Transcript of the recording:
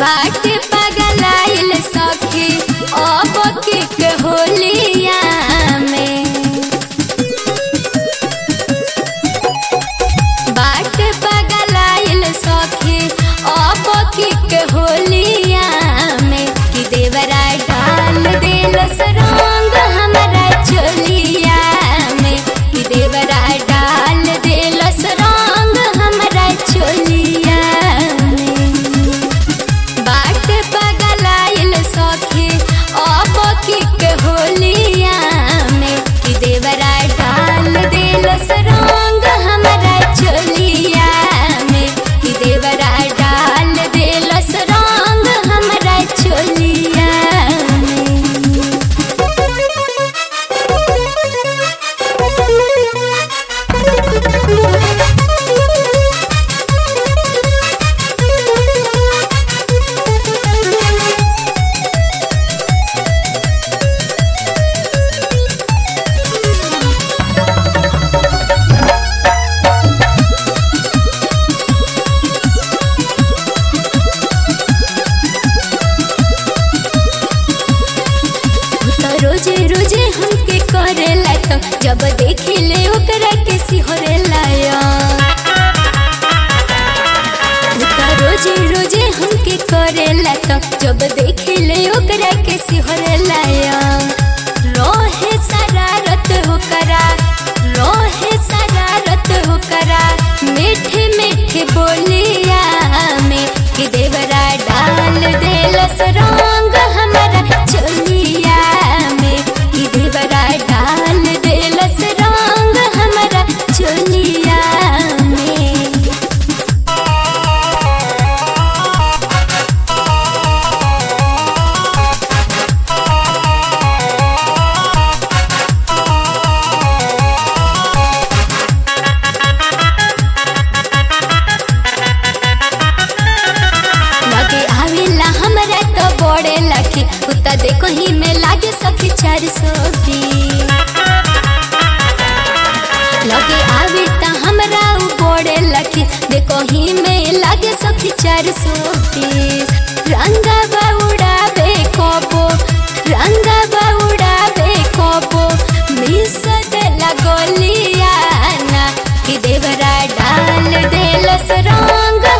बाट पगलाइल सखी अब के होलिया में बाट पगलाइल सखी अब के होलिया में कि देवरा डाल दिल सरंग हमरा चोलिया में कि देवरा डाल दिल सरंग हमरा चोलिया में बाट पगलाइल सखी अब के होलिया में कि देवरा डाल दिल सरंग हमरा चोलिया में कि देवरा डाल दिल सरंग हमरा चोलिया तो रोजे रोजे हमके करेला तो जब देखिले ओकरा के सिहरेला तो रोजे रोजे हमके करेला तो जब देखिले ओकरा के सिहरेला रोहे शरारत होकरा रोहे शरारत होकरा मीठे मीठे बोलिया में कि देवरा डाल देल सरंग हमरा चोलिया में कि देवरा डाल देल सरंग हमरा चोलिया में लगे आवेला हमरा तो बड़े लखी उता देखो ही में लागे सखी चार सौ लगे आवे ता हमरा उ बड़े लखी देखो ही में लागे सखी चार सौ रंगा बाउडाबे कोबो रंगा बाउडाबे कोबो मिस दे लगोलिया ना कि देवरा डाल देल सरंग